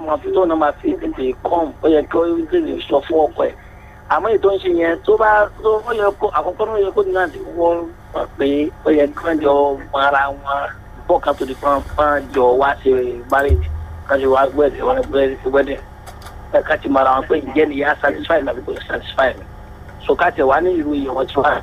máa fi tóun náà máa fi tètè kọ́m ó yẹ kí ó tètè sọ fún ọkọ ẹ̀ àmọ́ ètò ń ṣe yẹn tó bá tó ó yẹ kó àkọ́kọ́ náà ó yẹ kó náà ti wọ́n mọ̀ pé ó yẹ kí wọ́n jọ mọ ara wọn bọ́ kan tó di pọ́n pọ́n jọ wá ṣe marriage kan ṣe wá gbẹ́dẹ̀ wọ́n gbẹ́dẹ̀ ká ti mọ ara wọn pé ǹjẹ́ ni yà satisfy mi àbí kò satisfy mi so ká tẹ̀ wá ní ìlú yìí wọ́n ti wá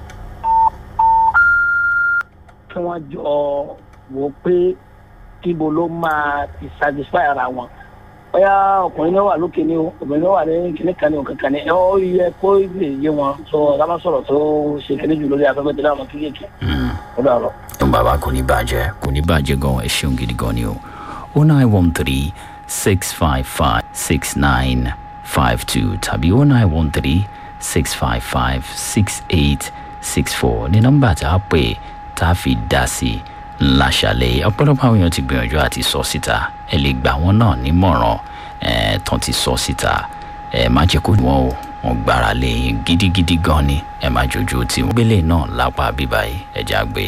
kí wọ́n jọ wò pé kíbo ló máa ti satisfy ara wọn bóyá ọkùnrin náà wà lókè ní o obìnrin náà wà ní kíní kan ní o kankan ní ẹ ó yẹ kó lè yé wọn sọ lábá sọ̀rọ̀ tó ṣe kíní jù lórí afẹ́fẹ́ tó dáhùn kéékèèké ó dà lọ. tó bàbá kò ní bàjẹ́ kò ní bàjẹ́ gan ẹ ṣeun gidi gan ni o o nine one three six five five six nine five two tàbí o nine one three six five five six eight six four ní nọ́mbà tá a pè tá a fi dá sí i láṣàlẹ̀ ọ̀pọ̀lọpọ̀ àwọn èèyàn ti gbìyànjú àti sọ síta ẹ lè gbà wọ́n náà nímọ̀ràn ẹ̀ tán ti sọ síta ẹ má jẹ́ kó wọ́n o wọ́n gbára lé yín gidigidi gan ni ẹ má jojú tí wọ́n gbélé náà lápá bíbáyìí ẹ já gbé.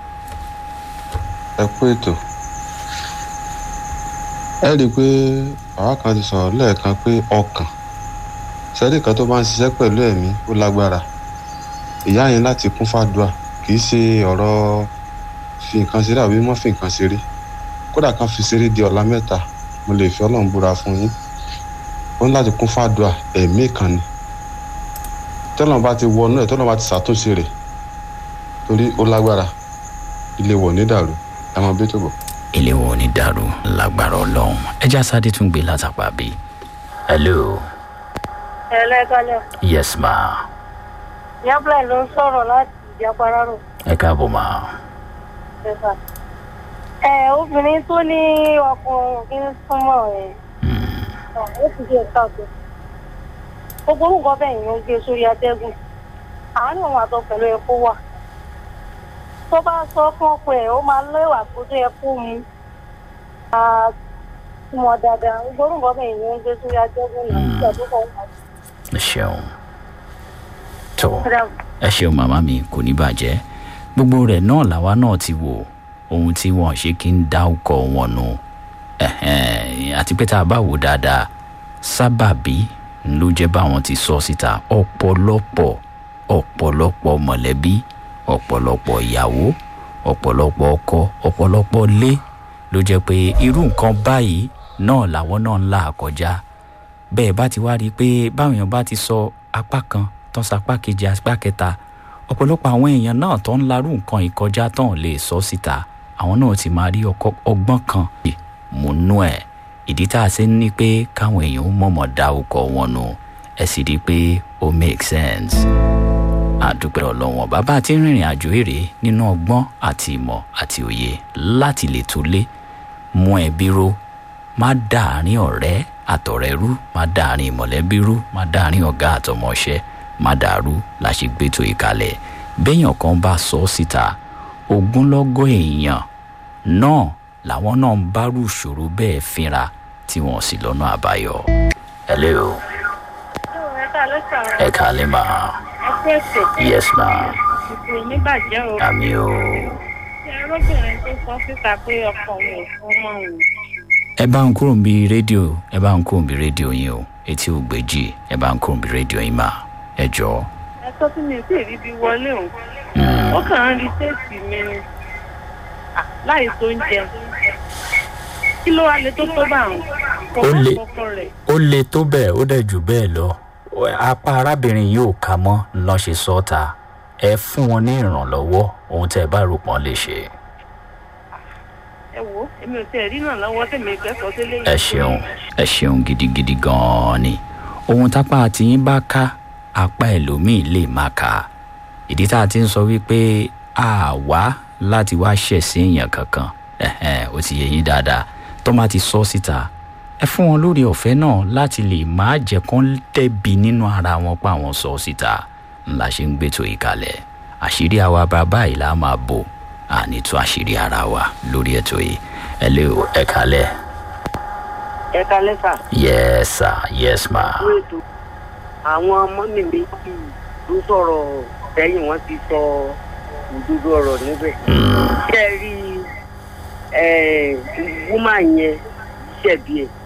ẹ kú ètò ẹ rí i pé àwa kan ti sọ̀rọ̀ lẹ́ẹ̀kan pé ọkàn sẹ́rí kan tó bá ń ṣiṣẹ́ pẹ̀lú ẹ̀mí ó lágbára ìyá yẹn láti kún fàdúà kì í ṣe ọ̀rọ̀ fi nǹkan ṣeré àbí mọ́ fi nǹkan ṣeré kódà kan fi ṣeré di ọ̀la mẹ́ta mo lè fi ọlọ́run búra fún yín ó ní láti kún fàdúà ẹ̀mí kan ni tọ́lọ́run bá ti wọnú ẹ̀ tọ́lọ́run bá ti ṣàtúnṣe rẹ̀ torí ó lágbára ilé wọ̀ ní dàrú ẹ máa bí tó bọ̀. ilé wo ni dàrú lágbára ọlọ́run ẹja sáde tún gbé látàpá bí. hello ẹlẹ́kálẹ̀ yes ma yábláì ló ń sọ̀rọ̀ láti ìjàpárárò ẹ káàbọ̀ ma ẹ̀fà. ẹ obìnrin tó ní ọkùnrin kí ń súnmọ́ ẹ̀ ó sì ṣe káàtó gbogbo orúkọ bẹ́ẹ̀ yẹn ń gbé sórí atẹ́gùn àárín òun àtọ pẹ̀lú ẹ̀kọ́ wà tó bá sọ fún ọkọ ẹ̀ ó máa lẹ́wà tó tó yẹ kó mu àtúmọ̀ dáadáa gbogbo orúkọ bẹ́ẹ̀ yẹn ń gbé sórí atẹ́gùn náà nígbà tó kọ̀ wọ́n. ẹ ṣeun tó ẹ ṣeun màmá mi kò ní bàjẹ́ gbogbo rẹ̀ náà làwa náà ti wò ohun tí wọn ṣe kí ń dá ọkọ̀ wọn nù ẹ̀hẹ́n, àti pé tá a bá wò dáadáa sábàbí ló jẹ́ báwọn ti sọ síta ọ̀pọ̀lọpọ̀ ọ̀pọ̀lọpọ̀ mọ̀lẹ́bí ọ̀pọ̀lọpọ̀ ìyàwó ọ̀pọ̀lọpọ̀ ọkọ ọ̀pọ̀lọpọ̀ lé ló jẹ́ pé irú nǹkan báyìí náà làwọn náà ń là kọjá bẹ́ẹ̀ bá ti wá rí i pé báwọn èèyàn bá ti sọ apá kan tán sapá kejì apá kẹta ọ̀pọ̀lọpọ̀ àwọn èèyàn náà tó ń larú nǹkan ìkọjá tán lè sọ síta àwọn náà ti máa rí ọkọ- ọgbọ́n kan múnú ẹ̀ ìdí tá a ṣe ń ní pé káwọn èèyàn ó mọ̀mọ́ dá ọkọ̀ wọn nù ẹ sì rí i pé ó make sense àdúpẹ́ ọlọ́wọ́n bàbá tí ń rìnrìn àjò èrè nínú ọgbọ́n àti ìmọ̀ àti òye láti lè tó lé mú ẹbí ró má dàárín ọ̀rẹ́ àtọ̀rẹ́ rú má dàárín mọ̀lẹ́bí rú má dàárín ọ̀gá àtọmọṣẹ́ má dàrú la ṣe gbétò ìkàlẹ̀ béèyàn kan bá sọ ọ́ síta ogúnlọ́gọ̀ èèyàn náà làwọn náà ń bárù ìṣòro bẹ́ẹ̀ fínra tí wọ́n sì lọ́nà àbáyọ. hello ẹ̀ka ló sọ̀rọ̀ ẹ kàlẹ́ mà ẹ̀kú ètò yes ma ìpè oníbàjẹ́ o. àmì o. ẹrọ́bìnrin tó sọ síta pé ọkọ òun ò fún mọ́ òun. ẹ bá ń kúrò níbi rédíò ẹ bá ń kúrò níbi rédíò yín o etí ò gbèjì ẹ bá ń kúrò níbi rédíò yín mà ẹ jọ. ẹ sọ fún mi sí ìríbi wọlé òun. ó kàn ń rí téèsì mi ni Ah, láì tó ń jẹun. kí ló wá lè tó tó bá àwọn. kò Ó má le- kọkọ rẹ̀. ó le tó bẹ́ẹ̀ ó dẹ̀ jù bẹ́ẹ̀ lọ apá arábìnrin yóò kà mọ́ lọ́n ṣe sọ́ta ẹ fún wọn ní ìrànlọ́wọ́ ohun tẹ́ ẹ bá rò pọ́n lè ṣe. ẹ wo èmi ò tiẹ̀ rí náà lọ́wọ́ tèmi ìgbẹ́sọ̀ sílé yìí. ẹ ṣeun ẹ ṣeun gidigidi gan-an ni ohun tápá tiyín bá ká apá ẹlòmíì lè má ká ìdí tá a ti ń sọ wípé a wá láti wá ṣẹ̀ sí èèyàn kankan ẹ̀hẹ́n, ó ti yẹ yín dáadáa tó má ti sọ síta ẹ fún wọn lórí ọ̀fẹ́ náà láti lè má jẹ́ kán tẹ̀bi nínú ara wọn pa àwọn sọ síta ńlá ṣe ń gbétò ìkàlẹ̀ àṣírí àwa bàbá yìí la máa bò àní tú àṣírí ara wa lórí ètò yìí ẹ lé o ẹ kalẹ̀. ẹ̀ka lẹ́sà Yes, sir. Yes, ma. fún ètò àwọn ọmọ mi méjì ló sọ̀rọ̀ sẹ́yìn wọ́n ti sọ òdodo ọ̀rọ̀ níbẹ̀. ṣé ẹ rí wúmà yẹn ṣẹ̀bi ẹ̀